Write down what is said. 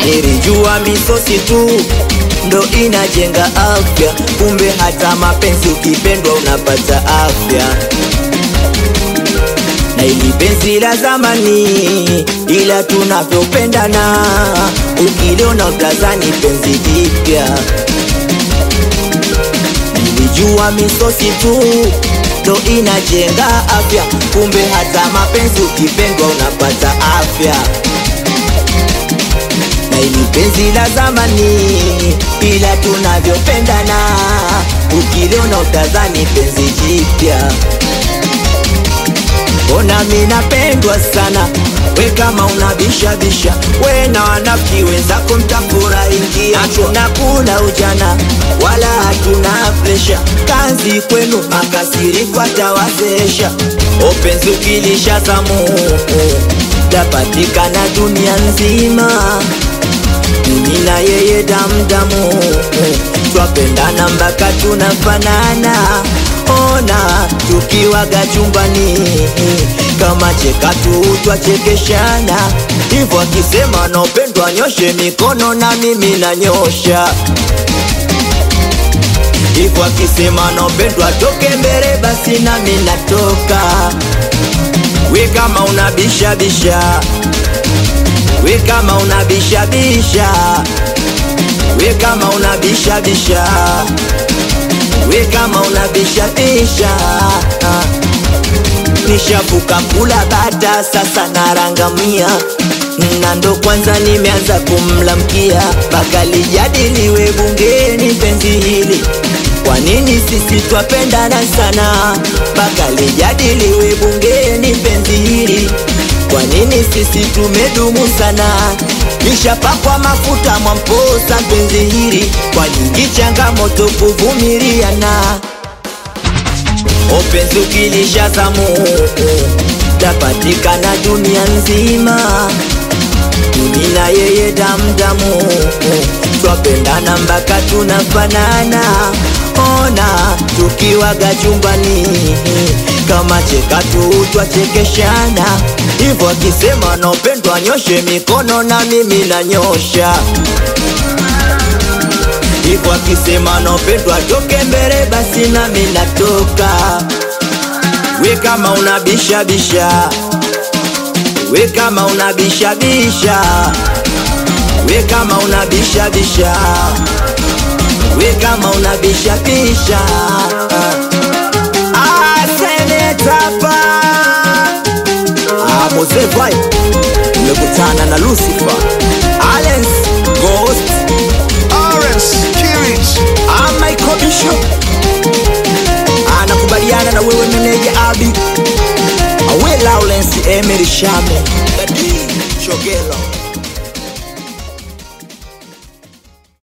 Nilijua misosi tu ndo inajenga afya, kumbe hata mapenzi ukipendwa unapata afya. Na ili penzi la zamani, ila tunavyopendana, ukiliona utazani penzi jipya. Nilijua misosi tu ndo inajenga afya, kumbe hata mapenzi ukipendwa unapata afya na ili penzi la zamani, ila tunavyopendana, ukiliona utadhani penzi jipya. Mbona mi napendwa sana, we kama unabishabisha, we na wanafiki wenzako mtafurahikia. Hatuna kula ujana wala hatuna presha, kazi kwenu makasiriko atawazesha. Openzi ukilisha zamu tapatikana dunia nzima mimi na yeye damdamu, twapendana mpaka tunafanana. Ona tukiwaga chumbani, kama cheka tu twachekeshana. Hivyo akisema naopendwa nyoshe mikono, na mimi nanyosha. Hivyo akisema naopendwa toke mbele, basi nami natoka. We kama unabishabisha we kama unabishabisha, we kama unabishabisha, we kama unabishabisha. Nishavuka kula bata, sasa narangamia na ndo kwanza nimeanza kumlamkia, mpaka lijadiliwe bungeni penzi hili. Kwa nini sisi twapendana sana, mpaka lijadiliwe bungeni penzi hili kwa nini sisi tumedumu sana, nishapakwa mafuta mwamposa penzi hili, kwa nyingi changamoto kuvumiliana. Openzi ukilisha zamu tapatikana dunia nzima, mimi na yeye damdamu, twapendana mpaka tunafanana. Ona tukiwaga chumbani, kama cheka tu twachekeshana. Hivyo akisema naopendwa nyoshe mikono, na mimi nanyosha. Hivyo akisema naopendwa toke mbele, basi nami natoka. We kama unabishabisha, we kama unabishabisha, we kama unabishabisha, we kama unabishabisha. Ah, senetapa Ah, Mose Vai nimekutana na Lucifer Alens Ghost Orange, Kirit, Ah, Michael Bishop anakubaliana na wewe meneja Abi Awe Lawrence Emery Shame Dadi Shogelo